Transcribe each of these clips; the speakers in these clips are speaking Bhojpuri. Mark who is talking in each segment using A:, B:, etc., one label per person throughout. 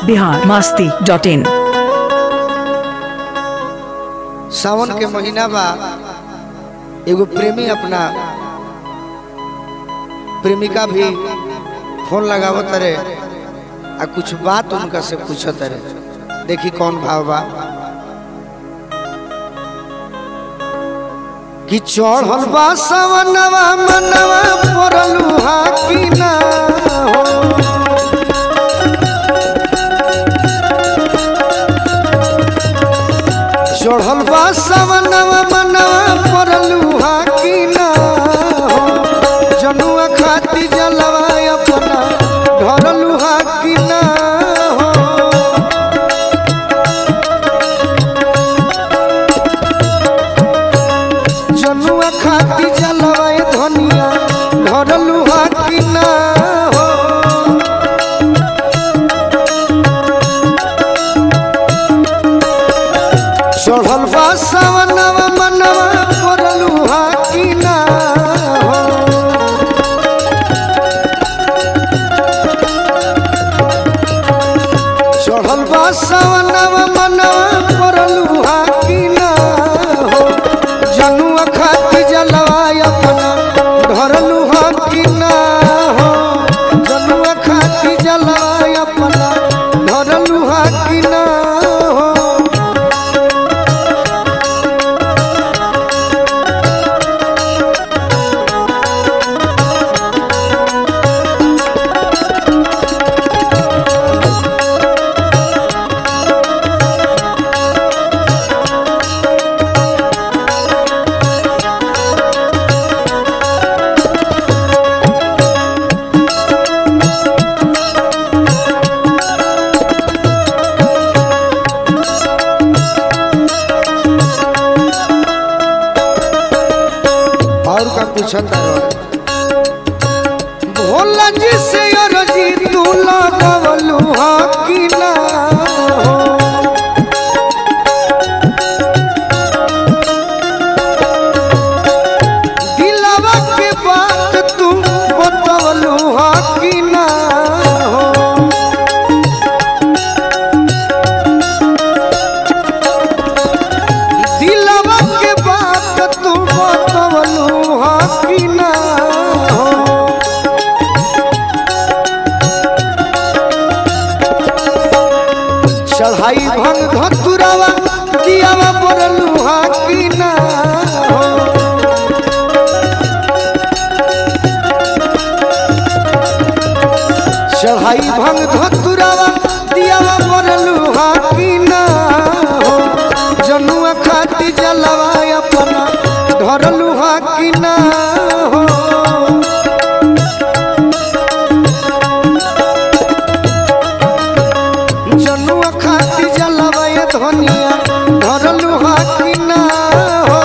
A: बिहार मस्ती डॉट इन
B: सावन के महीना बा एगो प्रेमी अपना प्रेमिका भी फोन लगावत रे आ कुछ बात उनका से पूछत रे देखी कौन भाव बा कि चढ़ल बा सवनवा मनवा परलू हा कि ना हो चढ़ल बा सवनवा मनवा परलू हा कि ना हो जनुआ खाती जलवा अपना ढरलू हा कि ना हो जनुआ खाती जलवा धनिया ढरलू हा कि ना हो चढ़ल बा सवनवा मनवा परलू हा कि ना हो चढ़ल बा सवनवा मनवा परलू हा कि ना हो जनुआ खाती जलवा अपना ढरलू हा कि ना हो जनुआ खाती जलवा अपना ढरलू हा कि ना हो और का पूछत भोला जी से अरजी तू लगवलू हा कि ना हो दिलवा के बात तू बतवलू हा कि ना हो दिलवा के बात तू बतवलू हा कि ना हो चढ़ाई भंग धतुरावा दियावा पड़लू हा कि ना हो चढ़ाई भंग धतुरावा दियावा पड़लू हा कि ना हो जनुआ खाती जलवा अपना धरलू हा कि ना हो जनुआ खाती जलवा धनिया धरलू हा कि ना हो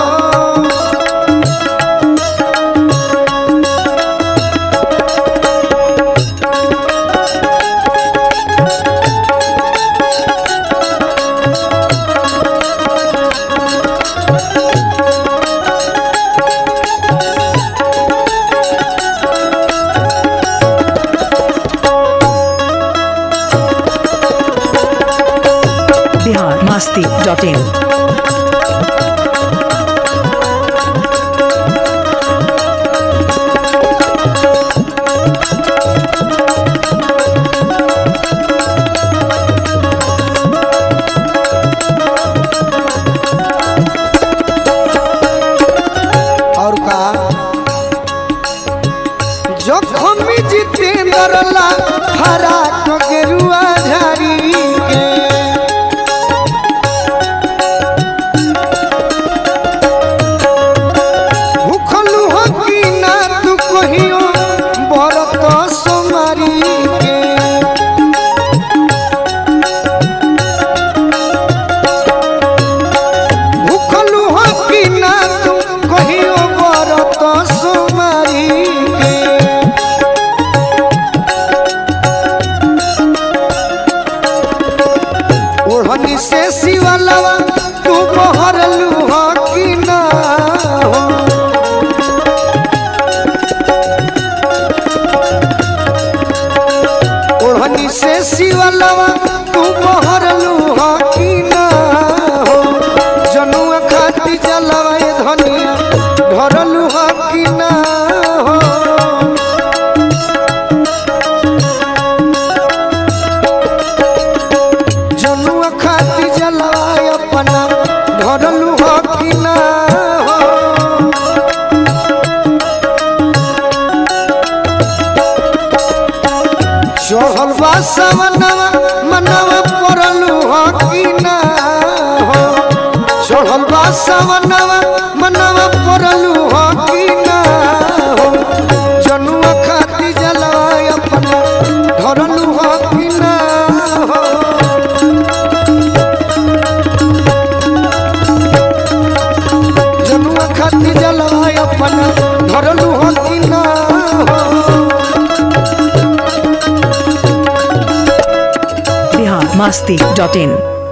A: बिहार मस्ती डॉट इन
B: और का जखम जितेंद्र ला हरा टगरुआ झाड़ी के भूखलू हो कि ना तू कहियो बरत सोमारी के भूखलू हो कि ना तू कहियो बरत सोमारी के ओढ़नी से शिवलवा तू बहरलू हो कि ना हो ओढ़नी से शिवलवा तू बहरलू हा कि ना हो जनुआ खाती जलवा ये धनिया ढरलू हा कि ना हो जनुआ खाती जलवा अपना ढरलू हा कि ना हो चढ़ल बा सवनवा मनवा पड़लू हो कि ना हो चढ़ल बा सवनवा मनवा पड़लू हो कि ना हो जनुआ खाती जलवा अपना धरलू हो कि ना हो जनुआ खाती जलवा अपना धरलू हो कि ना हो
A: बिहार मस्ती डॉट इन